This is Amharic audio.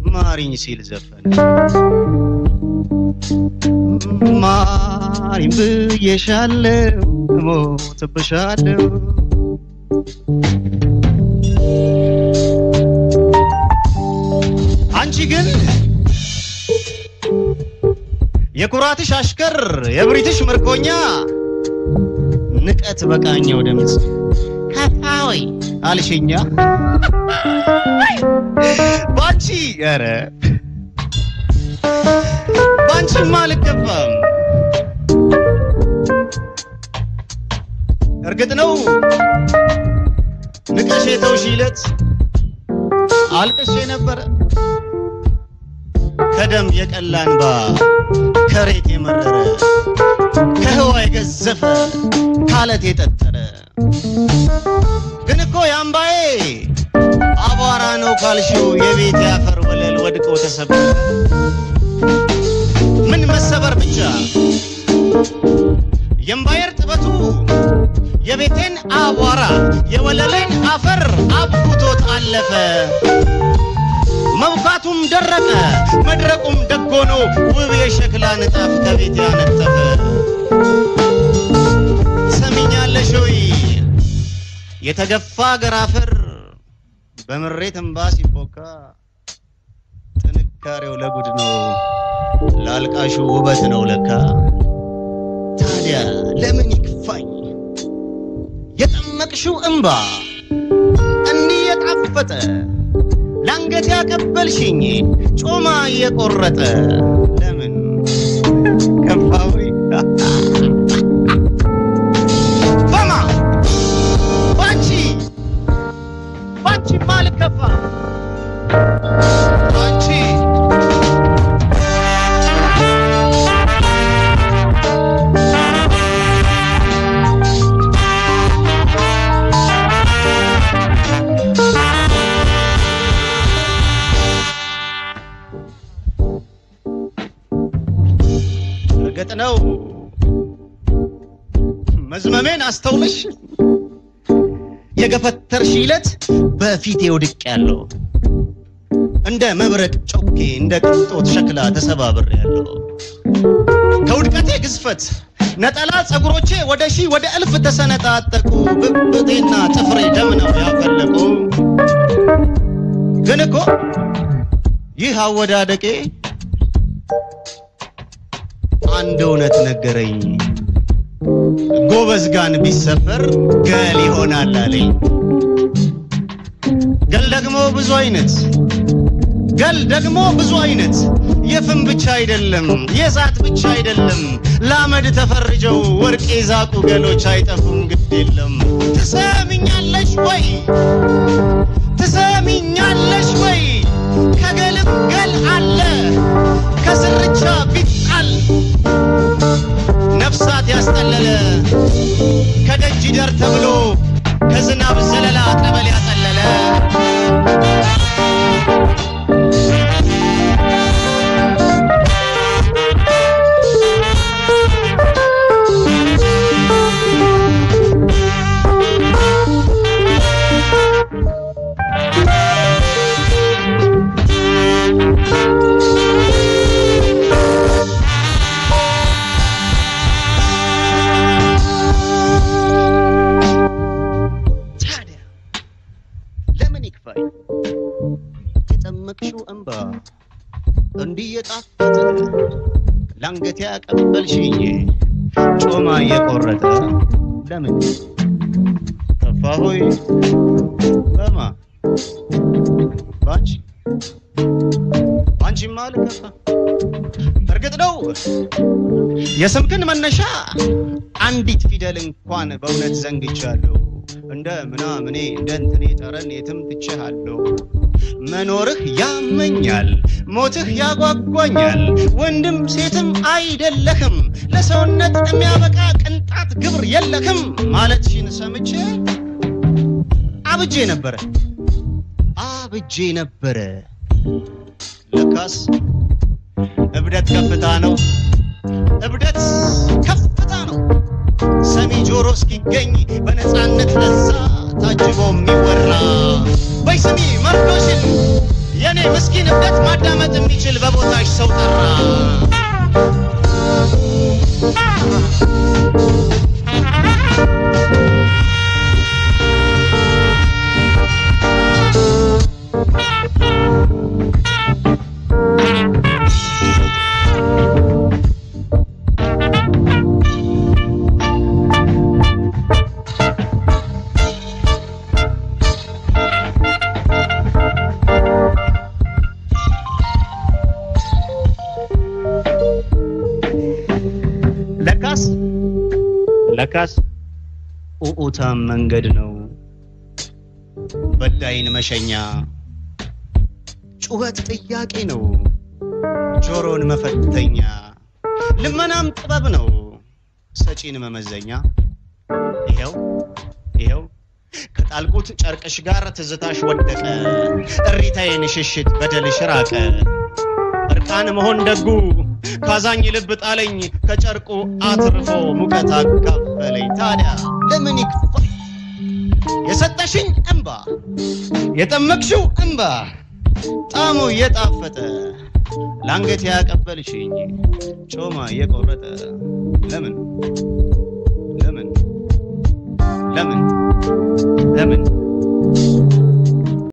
ማሪኝ ሲል ዘፈነ። ማሪኝ ብዬሻለው እሞትብሻለው አንቺ ግን የኩራትሽ አሽከር የብሪትሽ ምርኮኛ ንቀት በቃኘው ድምፅ ከፋወይ አልሽኛ ባንቺ ኧረ ባንቺማ አልገባም። እርግጥ ነው ንቀሽ የተውሽ ይለት አልቅሼ ነበረ ከደም የቀላ እንባ ከሬት የመረረ ከህዋ የገዘፈ ካለት የጠጠረ ግን እኮ የአምባዬ አቧራ ነው ካልሽው የቤት ያፈር ወለል ወድቆ ተሰበረ። ምን መሰበር ብቻ የእምባዬ እርጥበቱ የቤቴን አቧራ የወለሌን አፈር አብኩቶት አለፈ። መብካቱም ደረቀ መድረቁም ደጎኖ ውብ የሸክላ ንጣፍ ከቤት ያነጠፈ ሰሚኛለሽ ወይ የተገፋ አገር አፈር በምሬት እምባ ሲቦካ ጥንካሬው ለጉድ ነው ላልቃሹ ውበት ነው ለካ ታዲያ ለምን ይክፋኝ የጠመቅሽው እምባ እንዲህ የጣፈጠ ለአንገት ያቀበልሽኝ ጮማ እየቆረጠ ለምን ከፋዊ በማ ባንቺ ባንቺ ማልከፋ ባንቺ እርግጥ ነው መዝመሜን አስተውለሽ የገፈተርሽ ይለት በፊቴ ውድቅ ያለው እንደ መብረቅ ጮኬ እንደ ቅንጦት ሸክላ ተሰባብር ያለው ከውድቀቴ ግዝፈት ነጠላ ጸጉሮቼ ወደ ሺህ ወደ እልፍ ተሰነጣጠቁ ብብቴና ጥፍሬ ደም ነው ያፈለቁ ግን እኮ ይህ አወዳደቄ አንድ እውነት ነገረኝ ጎበዝ ጋን ቢሰበር ገል ይሆናል አለኝ ገል ደግሞ ብዙ አይነት ገል ደግሞ ብዙ አይነት የፍም ብቻ አይደለም የእሳት ብቻ አይደለም ለአመድ ተፈርጀው ወርቅ የዛቁ ገሎች አይጠፉም ግድ የለም ትሰሚኛለሽ ወይ ትሰሚኛለሽ ወይ ከገልም ገል አለ ከስርቻ ቢጣል ነፍሳት ያስጠለለ ከደጅ ደር ተብሎ ከዝናብ ዘለላ ጠበል ያጠለለ ታዲያ ለምን ይክፋኝ የጠመቅሽው እንባ እንዲህ የጣፈጠ ለአንገቴ ያቀበልሽኝ ጮማ እየቆረጠ ለምን ከፋ ሆይ በማ ባንቺ ባንቺማ አልከፋ እርግጥ ነው የስምክን መነሻ አንዲት ፊደል እንኳን በእውነት ዘንግቻለሁ እንደ ምናምኔ እንደ እንትኔ ጠረን የትም ትቼሃለሁ መኖርህ ያመኛል ሞትህ ያጓጓኛል ወንድም ሴትም አይደለህም ለሰውነት የሚያበቃ ቅንጣት ግብር የለህም ማለትሽን ሰምቼ አብጄ ነበረ አብጄ ነበረ ለካስ እብደት ከፍታ ነው እብደት ከፍታ ነው ሰሚ ጆሮ እስኪገኝ በነፃነት ለዛ ታጅቦ የሚወራ በይ ስሚ መርዶሽን የኔ ምስኪን እብደት ማዳመጥ የሚችል በቦታሽ ሰው ጠራ ለካስ ለካስ ኡኡታም መንገድ ነው በዳይን መሸኛ ጩኸት ጥያቄ ነው ጆሮን መፈተኛ ልመናም ጥበብ ነው ሰጪን መመዘኛ ይኸው ይኸው ከጣልቁት ጨርቅሽ ጋር ትዝታሽ ወደቀ እሪታዬን ሽሽት በደልሽ ራቀ እርቃን መሆን ደጉ ካዛኝ ልብ ጣለኝ ከጨርቁ አትርፎ ሙቀት አካፈለኝ ታዲያ ለምን ይክፋል የሰጠሽኝ እንባ የጠመቅሽው እንባ ጣሙ እየጣፈጠ ለአንገት ያቀበልሽኝ ጮማ እየቆረጠ